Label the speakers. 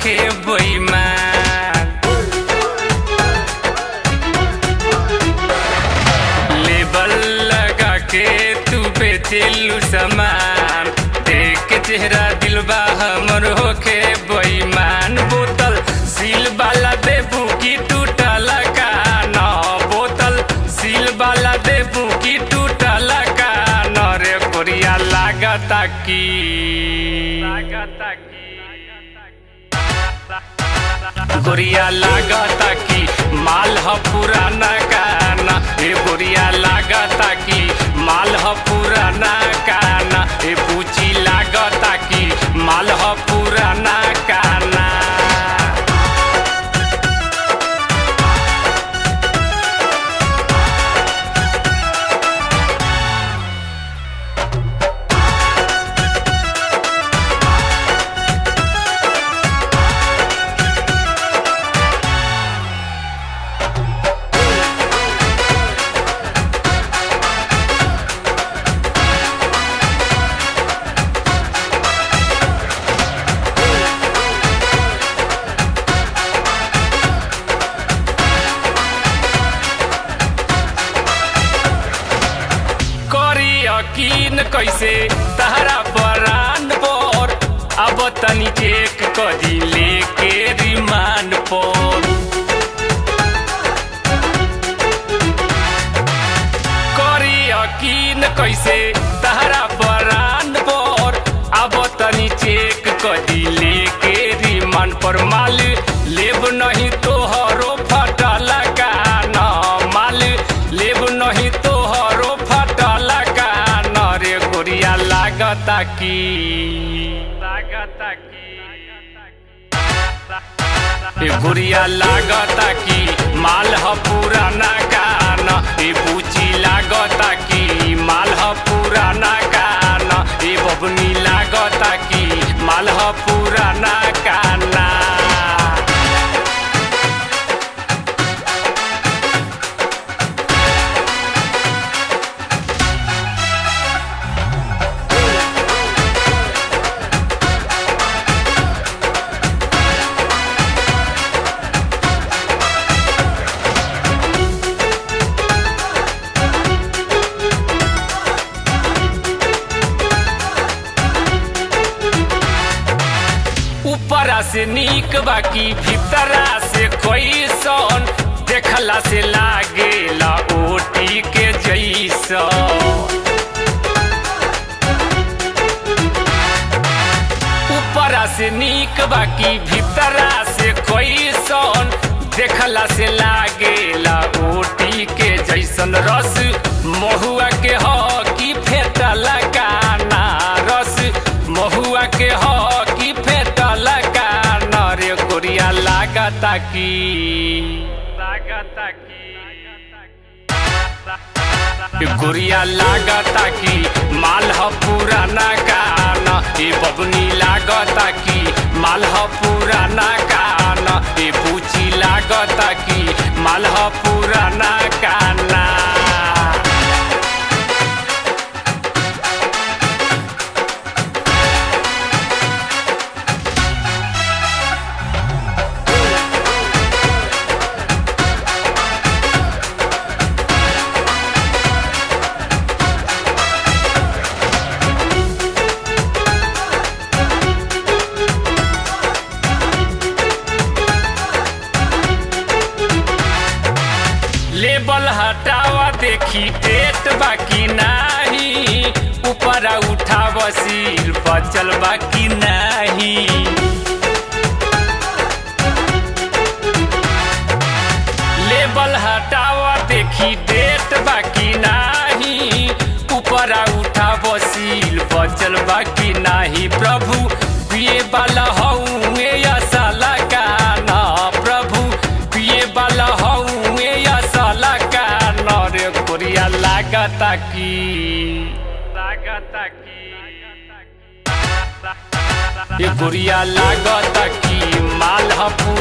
Speaker 1: होखे बेईमान लेबल लगा के तू बेचेलू सामान देख के चेहरा दिलबा हमर होखे बेईमान बोतल सील वाला देबू की टूटल का न बोतल सील वाला देबू की टूटल का न रे कोरिया लागता की लागता की गोरिया लागता की माल ह पुराना काना ए गोरिया लागता की माल ह पुराना काना ए पूची लागता की माल ह पुराना काना करी यकीन कैसे तहरा बरान पर अब तनी चेक करी लेके रिमांड पर करी यकीन कैसे तहरा बरान पर अब तनी चेक करी लेके रिमांड पर माल लेब नहीं तोहरो फटल का न माल लेब नहीं तोहरो फटल का न रे गोरिया लागता की लागता की ए गुड़िया लागता की माल ह पुराना कान ए बूची लागता की माल ह पुराना कान ए बबनी लागता की माल ह पुराना काना ऊपरा से नीक बाकी भीतरा से कैसन देखला से लागेला ओटी के जैसन ऊपरा से नीक बाकी भीतरा से कैसन देखला से लागेला ओटी के जैसन रस महुआ के ह की फेटल काना रस महुआ के ह की फेटल काना रे गोरिया लागता की लागता की गुड़िया लागता की माल ह पुराना कान ए बबनी लागता की माल ह पुराना कान ए पूची लागता की माल ह पुराना काना लेबल हटावा देखी पेट बाकी नाही ऊपरा उठाव सिर बचल बाकी नाही लेबल हटावा देखी डेट बाकी नाही ऊपरा उठाव सिर बचल बाकी नाही प्रभु पिए वाला हूँ साला गाना प्रभु पिए वाला हूँ साला गाना रे कोरिया लागता की लागता की ये गुड़िया लागता की माल ह